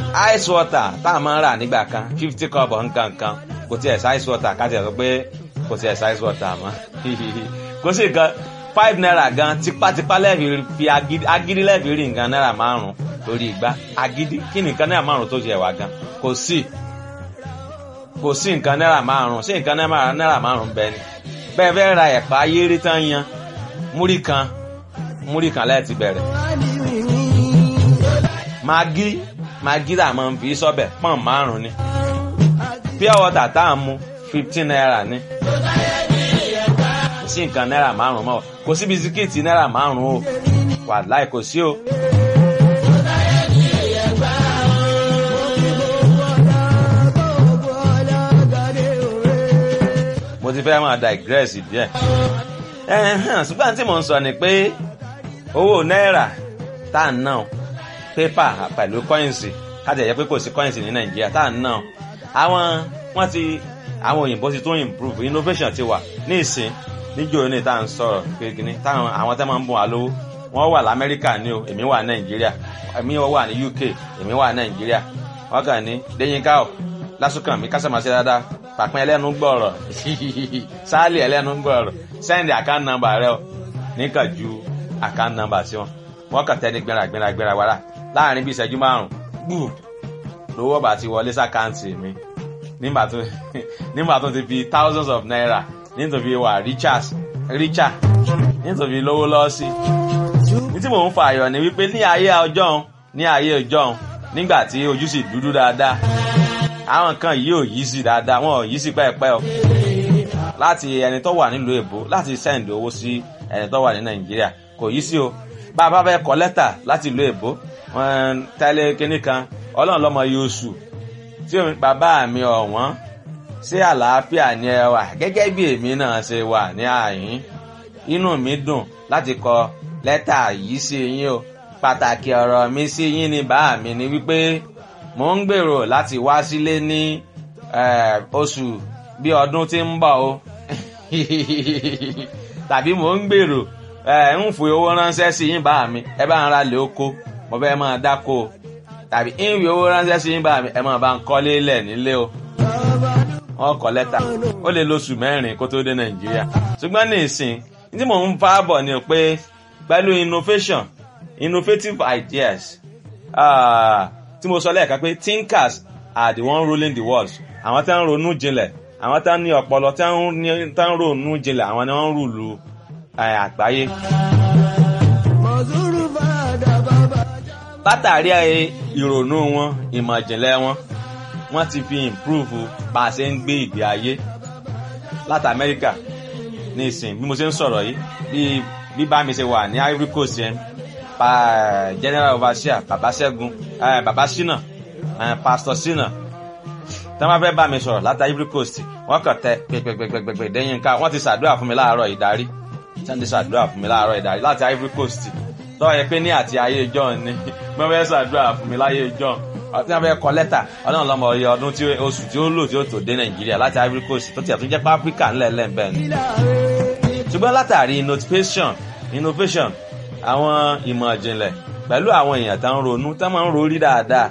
ice water tá a máa ń rà nígbà kan fifty cup nǹkan kan kò tiẹ̀ sí ice water ká tiẹ̀ sọ pé kò tiẹ̀ sí ice water mọ́ kò sí nǹkan five naira gan tipátipá lẹ́ẹ̀fì fi agídí lẹ́ẹ̀fì rí nǹkan náírà márùn-ún lórí igba agídí kí ni nǹkan náírà márùn-ún tó ṣe wà gan kò sí kò sí nǹkan náírà márùn-ún sí nǹkan náírà márùn-ún bẹ́ẹ̀ ni bẹ́ẹ̀ fẹ́ ra ẹ̀pà ayéré tán yan múrí kan múrí kan lẹ́ẹ̀tì bẹ̀rẹ̀ magi magi tá a máa ń fi sọ́bẹ̀ pọ́n márùn-ún ni pure water tá a mú fifteen naira ni kò sí nǹkan náírà márùn-ún mọ́ kò sí bisikíìtì náírà márùn-ún o wàláì kò sí o. mo ti fẹ́ máa digress díẹ̀ ṣùgbọ́n tí mo ń sọ ni pé owó náírà tá à ń ná pépà pẹ̀lú kọ́ìnsì kájà yẹ pé kò sí kọ́ìnsì ní nàìjíríà tá à ń ná àwọn wọ́n ti àwọn òyìnbó ti tún improve innovation ti wà ní ìsìn níjó ní tá à ń sọ̀rọ̀ kékeré táwọn àwọn tẹ́ máa ń bùn wá lówó wọ́n wà lamẹ́ríkà ní o èmi wà nàìjíríà èmi wà ní uk èmi wà nàìjíríà wọ́n kàn ní déyínká ọ̀ lásùkàn mi kásàmásí dáadáa pàpín ẹlẹ́nu gbọ̀rọ̀ sáàlì ẹlẹ́nu gbọ̀rọ̀ sẹ́ndì account number rẹ o níkà ju account number sí wọn wọ́n kàn tẹ́ni gbéra gbéra gbéra wàrà láàrin bí ìṣẹ́jú márùn-ún gbùù lówó bá ti wọlé sàkáǹtì mi nígbà tó ti fi thousands of naira nítorí wà richard richard nítorí lówó lọ́ọ́sì ní tí mò ń fa àyọ̀ ni wípé ní ayé ọjọ́ ní ayé ọjọ́ nígbà tí ojú sì dúdú dáadáa àwọn kan yìí ò yí sí dáadáa wọn ò yí sí pẹ́ẹ́pẹ́ o láti ẹni tó wà nílùú èbó láti send owó sí ẹni tó wà ní nàìjíríà kò yí sí o bá a bá fẹ́ kọ lẹ́tà láti ìlú èbó tẹ́lẹ̀ kínní kan ọlọ́run lọ́mọ yóò sù tí bàbá mi ọ̀wọ́n ṣé àlàáfíà ni ẹ wà gẹ́gẹ́ bí èmi náà ṣe wà ní àyín inú mi dùn láti kọ lẹ́tà yìí sí yín o pàtàkì ọ̀rọ̀ mi sí yín ni bàá mi ni wípé mo ń gbèrò láti wá sílé ní oṣù bí ọdún tí ń bọ̀ o tàbí mo ń gbèrò ń fi owó ránṣẹ́ sí yín bàá mi ẹ bá ń ra lè oko mo fẹ́ máa dáko o tàbí ń fi owó ránṣẹ́ sí yín bàá mi ẹ máa bá ń kọ́lé lẹ̀ nílé o wọn kọ lẹ́tà ó lè lóṣù mẹ́rin kó tó dé nàìjíríà ṣùgbọ́n ní ìsìn tí mò ń fa bọ̀ ni pé pẹ̀lú innovation innovative ideas tí mo sọ lẹ́ẹ̀kan pé thinkers are the one ruling the world àwọn tí wọ́n ń ronú jinlẹ̀ àwọn tí wọ́n ní ọpọlọ tí wọ́n ń ronú jinlẹ̀ àwọn ni wọ́n ń rúlu àgbáyé. látàrí ìrònú wọn ìmọ̀ ìjìnlẹ̀ wọn wọ́n ti fi improve bá a ṣe ń gbé ìgbé ayé láti amẹ́ríkà ní ìsìn bí mo ṣe ń sọ̀rọ̀ yìí bí bí bá mi ṣe wà ní ivory coast yẹn pa general overseer baba ṣẹ́gun baba ṣínà pastor ṣínà tí wọ́n fẹ́ bá mi sọ̀rọ̀ láti ivory coast wọ́n kàn tẹ pẹ̀pẹ̀pẹ̀pẹ̀ dẹ́yìn ká wọ́n ti ṣàdúrà fún mi láàárọ̀ ìdarí tí wọ́n ti ṣàdúrà fún mi láàárọ̀ ìdarí láti ivory coast tọ́ ẹ pé ní àti ayé john ni wọ́n fẹ́ ṣàdúrà fún mi láyé john ọtí wọn fẹ́ kọ lẹ́tà ọlọ́run lọ́mọ ọyẹ ọdún tí oṣù tí ó lò tí ó tó dé nàìjíríà láti ivory coast tó tiẹ̀ tún jẹ́ pé áfíríkà ńlẹ̀ lẹ́ǹbẹ̀ ni. ṣùgbọ́n látàrí innovation innovation àwọn ìmọ̀ ìjìnlẹ̀ pẹ̀lú àwọn èèyàn tó ń ronú tó máa ń rorí dáadáa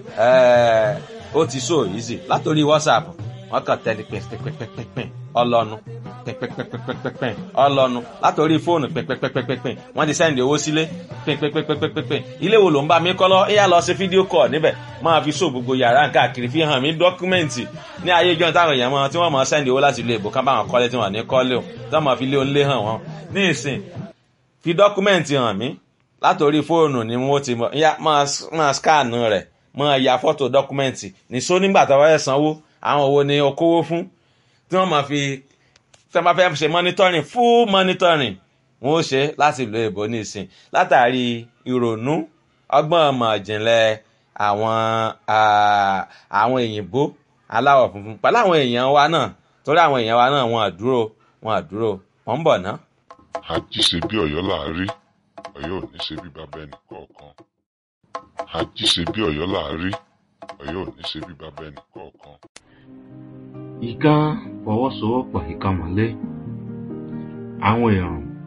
ó ti so easy látòrí whatsapp wọn kàn tẹ́lẹ̀ pẹ́pẹ́pẹ́pẹ́ ọlọ́nu pẹ́pẹ́pẹ́pẹ́pẹ́ ọlọ́nu látòrí fóònù pẹ́pẹ́pẹ́pẹ́ wọ́n ti sẹ́ndì owó sílé pẹ́pẹ́pẹ́pẹ́ ilé wo ló ń bá mi kọ́ lọ ẹ̀yà lọ sí fídíò kọ̀ níbẹ̀ máa fi so gbogbo yàrá káàkiri fi hàn mí dọ́kúmẹ́ǹtì ní ayé ìjọ táwọn èèyàn máa tí wọ́n máa sẹ́ndì owó láti ilé ìbò kan báwọn kọ́lé tí wọ́n ní kọ́lé o tí wọ́n máa fi lé onílé hàn wọ́n ní ìsìn fi dọ́kúmẹ́ǹtì hàn mí látòrí fóònù ni wọ́n ti máa skánù rẹ̀ máa ya fọ́tò dọ́kúmẹ́ǹtì ní só nígbà tó wáyé sanwó àwọn wo ni okòwò fún tí wọ́n máa fi tí wọ́n bá fẹ́ ṣe monitoring full monitoring wọ́n ó ṣe láti lo èbó nísìn látàrí ìrònú ọgbọ́n ọmọ ìjìnlẹ̀ àwọn àwọn òyìnbó aláwọ̀ funfun pẹ̀lú àwọn èèyàn wa náà torí àwọn èèyàn wa náà wọn àdúró wọn àdúró wọn ń bọ̀ ná. àjíṣe bí ọ̀yọ́ láàárí ọ̀yọ́ ò ní ṣe bí bàbá ẹnì kọ̀ọ̀kan àjíṣe bí ọ̀yọ́ láàárí ọ̀yọ́ ò ní ṣe bí bàbá ẹnì kọ̀ọ̀kan ìkan fọwọ́sowọ́pọ̀ ìkan mọ́lé àwọn èèyàn